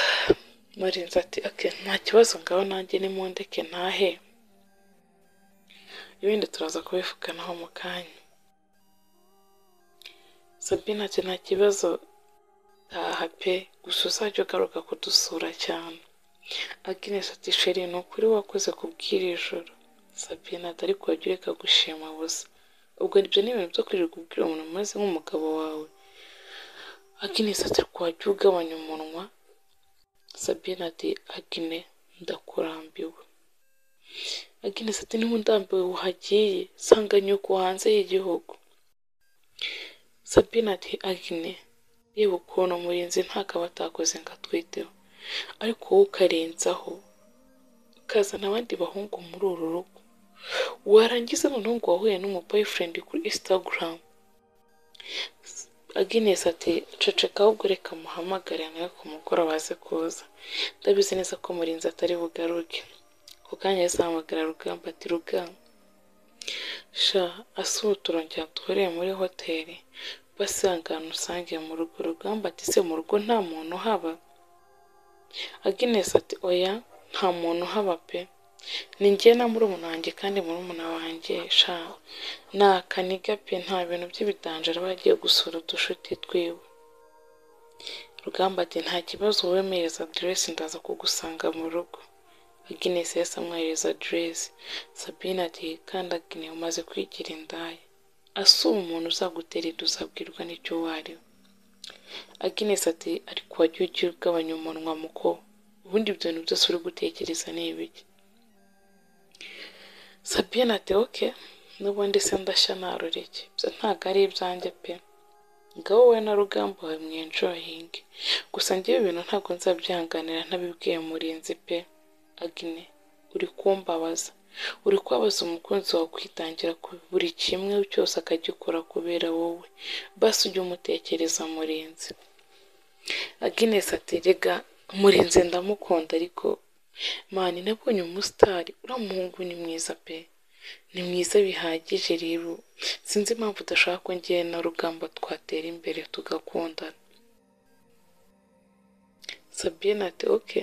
murinzi ati ake nta kibazo ngaho nanjye nimundeke ntahe ibindi turaza kubivuganaho mu kanya sabine ati nta kibazo taha pe gusa uzajya ugaruka kudusura cyane aginesi ati sheri ni ukuri wakoze kubw'iri joro sabine ati ariko wajya ureka gushima busa ubwo ibyo ni ibintu byo kwirirwa ubwira umuntu umeze nk'umugabo wawe aginesi ati ariko wajya ugabanya umunwa sabine ati agine ndakurambiwe aginesi ati niba ndambiwe uhagiye sanga nyoko hanze y'igihugu sabine ati agine yewe ukuntu umurinzi ntakaba atakoze ngo atwiteho ariko wowe ukarenzaho ukazana abandi bahungu muri uru rugo warangiza noneho ngo wahuye n'umuboyfriend kuri instagram agines ati ceceka ahubwo reka muhamagare nawe ku mugoroba aze kuza ndabizi neza ko murinzi atari bugaruke ku kanya azahamagara rugamba ati rugamba sha asuhu turongera duhuriye muri hoteli basangana usangiye mu rugo rugamba ati se mu rugo nta muntu uhaba aginesi ati oya nta muntu uhaba pe ni njye na murumuna wanjye kandi murumuna wanjye sha ni akaniga pe nta bintu by'ibidanjara aba yagiye gusura udushuti twiwe rugamba ati nta kibazo wemereza aderesi ndaza kugusanga mu rugo aginesi yahise amwohereza aderesi sabine ati kandagine umaze kwigira indaya asuba umuntu uzaguterera uzabwirwa n'icyo wari aginesi ati ariko wajya ujya ugabanya umunwa muko ubundi ibyo bintu byose uri gutekereza ni ibiki sabine ati oke n'ubundi se ndashya narureke ibyo ntabwo ari ibyanjye pe ngaho wowe na rugamba wawe mwenjoyinge gusa ngewe ibintu ntabwo nzabyihanganira ntabibwiye murinzi pe agine uri kumbabaza uri kubabaza umukunzi wawe kwitangira buri kimwe cyose akagikora kubera wowe basi ujye umutekereza murinzi aginesi ati rega murinzi ndamukunda ariko mani nabonye umusitari uriya muhungu ni mwiza pe ni mwiza bihagije rero sinzi impamvu udashaka ko ngewe na rugamba twatera imbere tugakundana sabine ati oke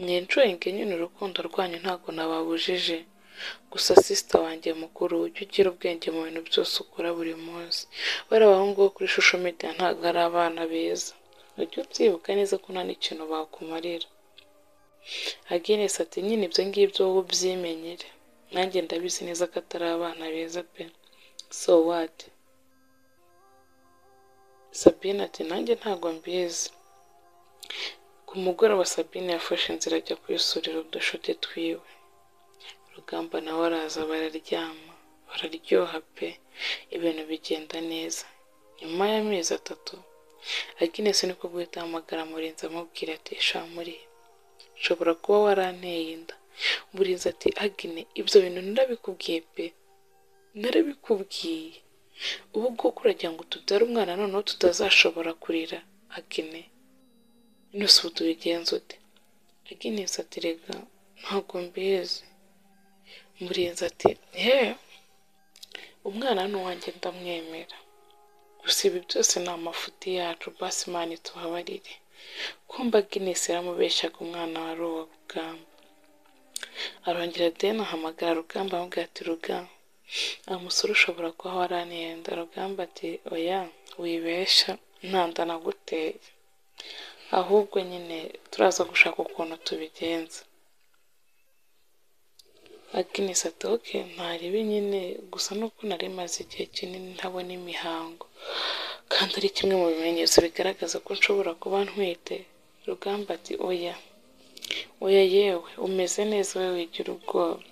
mwenjoyinge nyine urukundo rwanyu ntabwo nababujije Gusa sisita wanjye mukuru ujye ugira ubwenge mu bintu byose ukora buri munsi. Bariya bahungu bo kuri social media ntabwo ari abana beza. Ujye ubyibuka neza ko nta n'ikintu bakumarira. Agnes ati nyine ibyo ngibyo wowe ubyimenyere. Nanjye ndabizi neza ko atari abana beza pe. So what? Sabine ati nanjye ntabwo mbizi. Ku mugoroba Sabine yafashe inzira ajya kwisurira udushuti twiwe. Rugamba nawe araza bararyama, bararyoha pe, ibintu bigenda neza. Nyuma y'amezi atatu, Agnes niko guhita ahamagara Murinzi amubwira ati sha muri nshobora kuba waranteye inda. Murinzi ati Agine ibyo bintu narabikubwiye pe, narabikubwiye. Ubu ngubu uragira ngo tubyare umwana noneho tutazashobora kurira Agine. Nose ubu tubigenza ute? Agnes ati rega ntabwo mbizi. Murinzi ati he umwana ni uwanjye ndamwemera. Gusa ibi byose ni amafuti yacu basi imana ituhabarire. Kumba Agnes yaramubeshyaga umwana wari uwa Rugamba. Arongera deni ahamagara Rugamba amubwira ati Rugamba uwo musore ushobora kuba waranenda. Rugamba ati oya wibeshya nta nda naguteye. Ahubwo nyine turaza gushaka ukuntu tubigenza. Agnes ati oke ntaribi nyine gusa nuko nari maze igihe kinini ntabona imihango kandi ari kimwe mu bimenyetso bigaragaza ko nshobora kuba ntwite rugamba ati oya oya yewe umeze neza wowe wigira ubwoba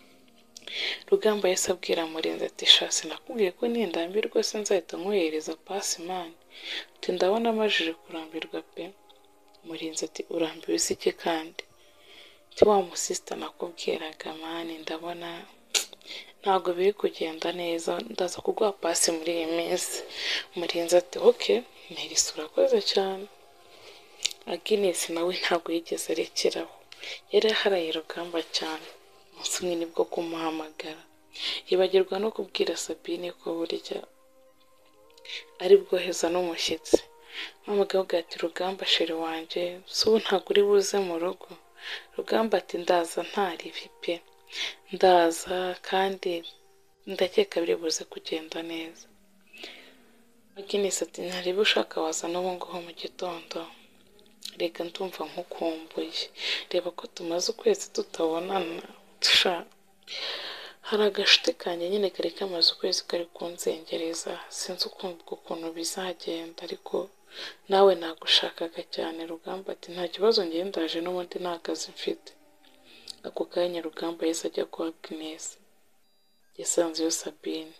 rugamba yahise abwira murenzi ati shasi nakubwiye ko nindambiye rwose nzahita nkohereza pasimani ati ndabona amajije kurambirwa pe murenzi ati urambiwe isi iki kandi ati wa musisita nakubwiraga mani ndabona ntabwo biri kugenda neza ndaza kuguha pasi muri iyi minsi murenzi ati oke ntirisi urakoze cyane aginesi nawe ntabwo yigeze arekeraho yari aharaye rugamba cyane umunsi umwe nibwo kumuhamagara yibagirwa no kubwira sabine ko burya ari bwoheza n'umushyitsi mpamagavuga ati rugamba sheri wanjye si ubu ntabwo uri buze mu rugo rugamba ati ndaza ntaribi pe ndaza kandi ndakeka biri buze kugenda neza Agnes ati ntarebe ushaka waza n'ubu ngubu mu gitondo reka ndumva nkukumbuye reba ko tumaze ukwezi tutabonana dusha hari agashuti kanjye nyine kari kamaze ukwezi kari kunzengereza sinzi ukumva ukuntu bizagenda ariko nawe nagushakaga cyane rugamba ati nta kibazo ngewe ndaje n'ubundi nta kazi mfite ako kanya rugamba yahise ajya kwa Agnes yasanze iyo Sabine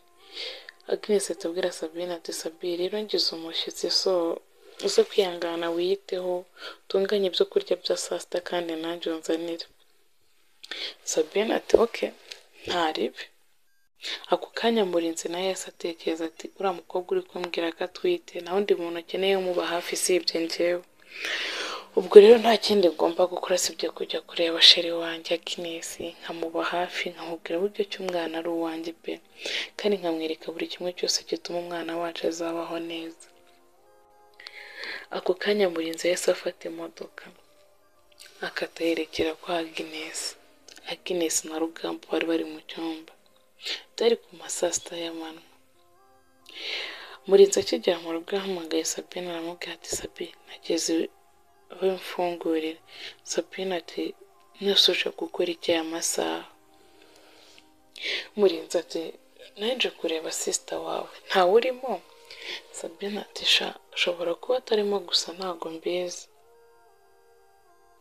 Agnes ahita abwira Sabine ati Sabine rero ngize umushyitsi so uze kwihangana wiyiteho utunganye ibyo kurya bya saa sita kandi nanjye unzanire Sabine ati oke ntaribi ako kanya murinzi nawe yahise atekereza ati uriya mukobwa uri kumbwira ko atwite nta wundi muntu ukeneye umuba hafi usibye njyewe ubwo rero nta kindi ngomba gukora sibyo kujya kureba sheri wanjye Agnes nkamuba hafi nkamubwira uburyo ki umwana ari uwanjye pe kandi nkamwereka buri kimwe cyose gituma umwana wacu azabaho neza ako kanya murinzi yahise afata imodoka akata yerekera kwa Agnes Agnes na Rugamba bari bari mu cyumba byari ku ma saa sita y'amanywa murinzi akigera mu rugo yahamagaye Sabine aramubwira ati Sabine nageze aho mfungurira Sabine ati nasoje gukora iki aya masaha murinzi ati naje kureba sisita wawe ntawe urimo Sabine ati sha ashobora kuba atarimo gusa ntabwo mbizi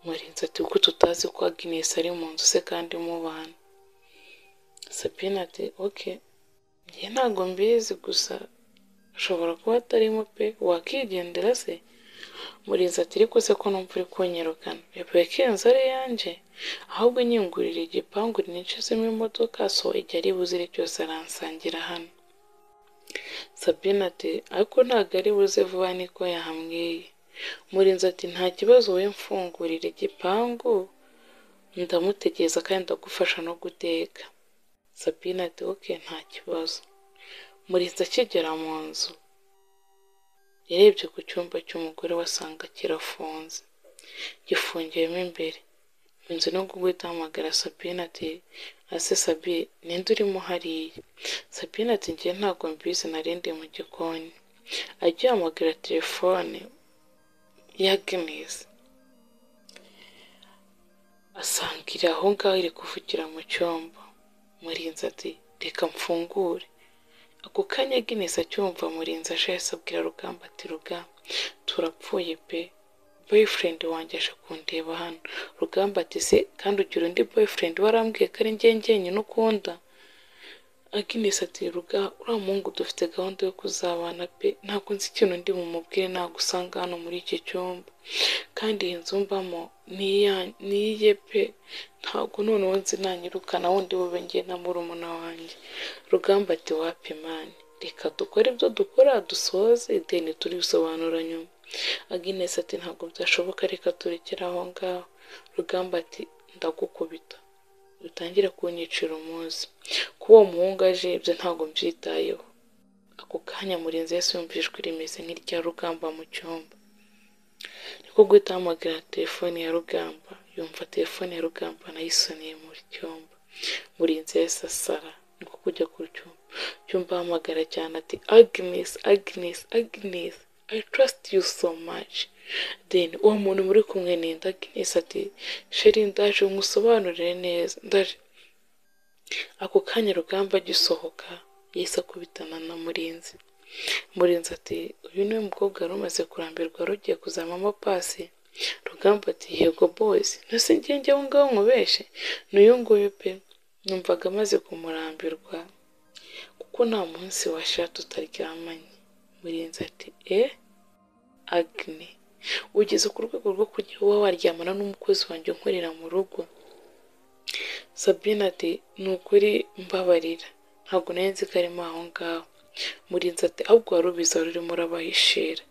murinzi ati kuko tutazi ko Agnes ari mu nzu se kandi mubana Sabine ati oke njye ntabwo mbizi gusa ashobora kuba atarimo pe wakigendera se murinzi ati ariko se ko numva uri kunyirukana wekenze ari yanjye ahubwo nyingurira igipangu nicizemo imodoka so igihe ari buzire cyose aransangira hano Sabine ati ariko ntabwo ari buze vuba niko yahambwiye murinzi ati nta kibazo we mfungurira igipangu ndamutegereza kandi ndagufasha no guteka Sabine ati oke nta kibazo murinzi akigera mu nzu yarebye ku cyumba cy'umugore wasanga kirafunze gifungiyemo imbere inzu no guhita ahamagara Sabine ati ese Sabine ninde urimo hariya Sabine ati njye ntabwo mbizi narindi mu gikoni ajya yahamagara telefone ya Agnes asanga iri aho ngaho iri kuvugira mu cyumba murinzi ati reka mfungure ako kanya Agnes acyumva murinzi aje yahise abwira rugamba ati rugamba turapfuye pe boyfriend wanjye aje kundeba hano rugamba ati se kandi ugira undi boyfriend warambwiye ko ari njye njyenyine ukunda Agnes ati ruga uriya muhungu dufite gahunda yo kuzabana pe ntabwo nzi ikintu ndi bumubwire ntabwo usanga hano muri iki cyumba kandi iyi nzu mbamo ni iye pe ntabwo noneho nzi nanyirukana wundi bube ngiye na murumuna wanjye rugamba ati wapi mani reka dukore ibyo dukora dusoze ideni turisobanura nyuma Agnes ati ntabwo byashoboka reka turekere aho ngaho rugamba ati ndagukubita dutangire kunyicira umunsi kuba uwo muhungu aje ibyo ntabwo mbyitayeho ako kanya murinzi wese yumvijwe rimeze nk'irya rugamba mu cyumba niko guhita ahamagara telefone ya rugamba yumva telefone ya rugamba nayo isoniye mu cyumba murinzi wese asara niko kujya ku cyumba cyumba ahamagara cyane ati agnes agnes agnes i trust you so much then uwo muntu muri kumwe ni Agnes ati sheri ndaje umusobanurire neza ndaje ako kanya rugamba agisohoka yahise akubitana na murinzi murinzi ati uyu niwe mukobwa wari umaze kurambirwa rugiye kuzamamo pasi rugamba ati yego boys ntase ngenge aho ngaho nkubeshe n'uyu nguyu pe numvaga amaze kumurambirwa kuko nta munsi washira tutaryamanye murinzi ati eh agne ugeze ku rwego rwo kujya uba waryamana n'umukozi wanjye unkorera mu rugo sabine ati ni ukuri mbabarira ntabwo nari nzi ko arimo aho ngaho murinzi ati ahubwo wari ubizi wari urimo urabahishira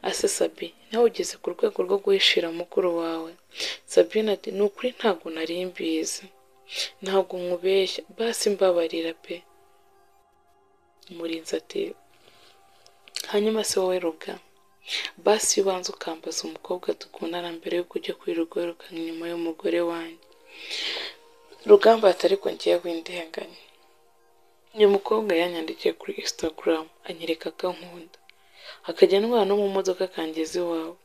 ase sabine nawe ugeze ku rwego rwo guhishira mukuru wawe sabine ati ni ukuri ntabwo nari mbizi ntabwo nkubeshya basi mbabarira pe murinzi ati hanyuma se wowe rugamba basi iyo ubanza ukambaza umukobwa dukundana mbere y'uko ujya kwiruguruka inyuma y'umugore wanjye rugamba atari ngiye w'indenganye uyu mukobwa yanyandikiye kuri instagram anyereka gahunda akajya ndwara no mu modoka akangeza iwawe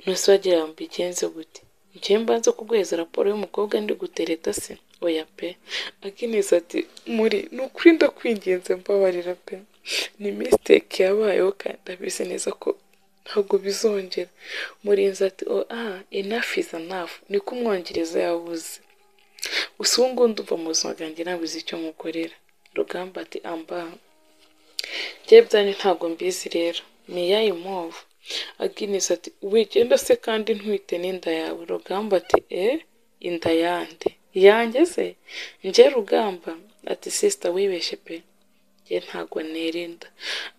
nose wagira ngo mbigenze gute njyewe mbanze kuguheza raporo y'umukobwa ndi gutereta se oya pe akineza ati muri ni ukuri ndakwingenze mbabarira pe ni misiteke yabayeho kandi abizi neza ko ntabwo bizongera murinzi ati o aha inafu iza nafu niko umwongereza yabuze gusa ubu ngubu ndumva mu buzima bwanjye nabuze icyo mukorera rugamba ati amba njye byanyu ntabwo mbizi rero ni iyayi move aginesi ati wigenda se kandi ntwite n'inda yawe rugamba ati eh inda yande yanjye se njye rugamba ati sisita wibeshye pe ye ntabwo nirinda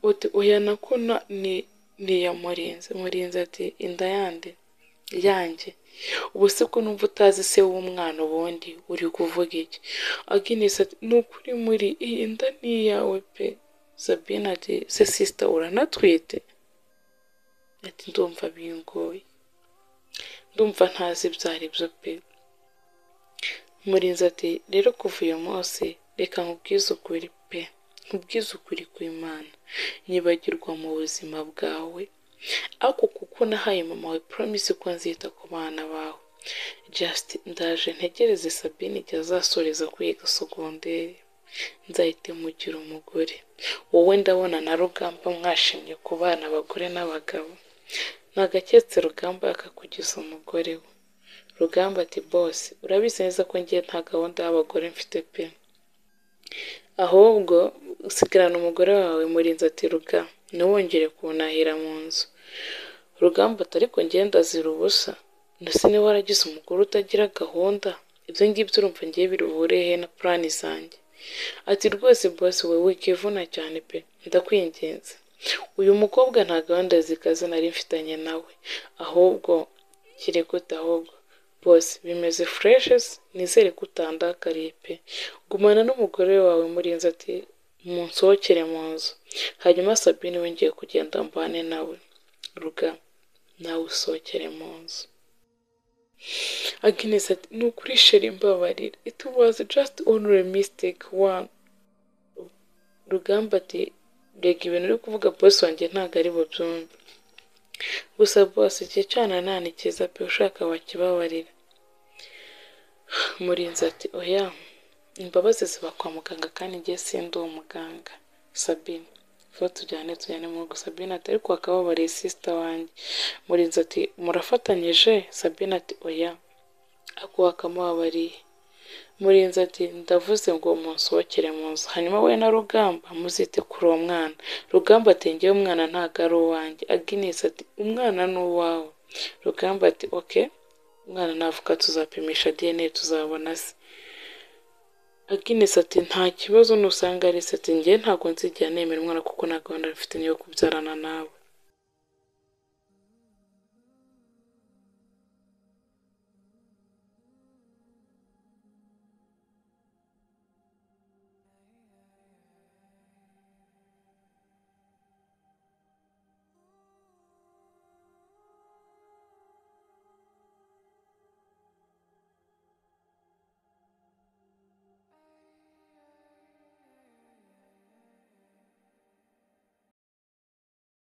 uti oya nakona ni ni iya murinzi murinzi ati inda yande yanjye ubu se ko numva utazi se w'umwana ubundi uri kuvuga iki aginesi ati ni ukuri muri iyi nda ni iyawe pe sabine ati se sisita uranatwite ati ndumva bingoye ndumva ntazi ibyo ari byo pe murinzi ati rero kuva uyu munsi reka nkubwize ukuri pe nkubwize ukuri kw'imana nyibagirwa mu buzima bwawe ariko kuko nahaye mama wawe promise ko nzita ku bana bawe just ndaje ntegereze sabine igihe azasoreza kwiga sogonderi nzahite mugira umugore wowe ndabona na rugamba mwashimye ku bana abagore n'abagabo nagaketse rugamba yakakugiza umugore we rugamba ati bose urabizi neza ko ngiye nta gahunda y'abagore mfite pe ahubwo usigarana umugore wawe murinzi ati ruga ntiwongere kunahira mu nzu rugamba atari ngenda azira ubusa ndetse niba waragize umugore utagira gahunda ibyo ngibyo urumva ngiye biruhurehe na purani zanjye ati rwose bose wowe wikivuna cyane pe ndakwingenza uyu mukobwa nta gahunda zikaze nari mfitanye nawe ahubwo kirekute ahubwo bose bimeze fureshesi nizere ko utandakariye pe gumana n'umugore wawe murinzi ati munsohokere mu nzu hanyuma sabine wongeye kugenda mbane nawe ruga nawe usohokere mu nzu Agnes ati ni ukuri sheri mbabarira it was just only a mistake one rugamba ati rega ibintu uri kuvuga bosi wanjye ntabwo ari bubyumve gusa bose igihe cyana nanikiza pe ushaka wakibabarira murinzi ati oya imbabazi ziba kwa muganga kandi ngiye sindi uwo muganga sabine vuba tujyane tujyane mu rugo sabine atari wakababariye sisita wanjye murinzi ati murafatanyije sabine ati oya ako wakamubabariye murinzi ati ndavuze ngo munsohokere mu nzu hanyuma we na rugamba muzite kuri uwo mwana rugamba ati ngewe umwana ntabwo ari uwanjye aginesi ati umwana ni uwawe rugamba ati oke umwana navuka tuzapimisha dna tuzabona se aginesi ati nta kibazo nusanga ari se ati ngewe ntabwo nzigera nemera umwana kuko nta gahunda mfite yo kubyarana nawe